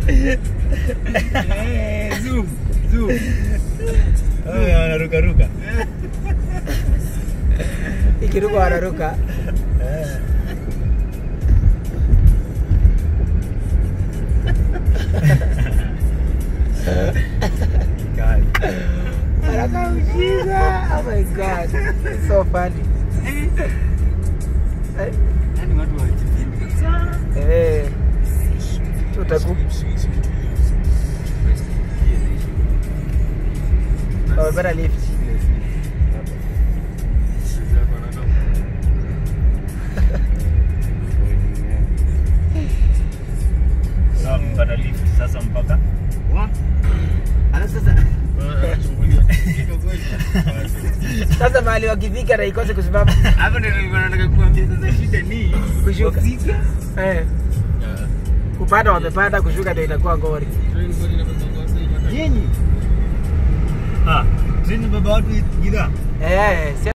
Eh, zoom, zoom. Eh, wanarukaruka. ikiruka wanaruka Eh. Kali. anakamshika oh my god It's so funny Eh, Yaani watu hawajipindi kabisa. eh tutaku wamepata lift Sawa, mpata lift sasa mpaka Wa? Alafu sasa sasa mahali wakifika na ikose kusimama hapo ndio nilikuwa nataka kuambia sasa shida ni Kushuka. kufika. eh, kupanda wamepanda kushuka ndio itakuwa ngori Nyinyi ah, trini baba watu gidhaa eh, si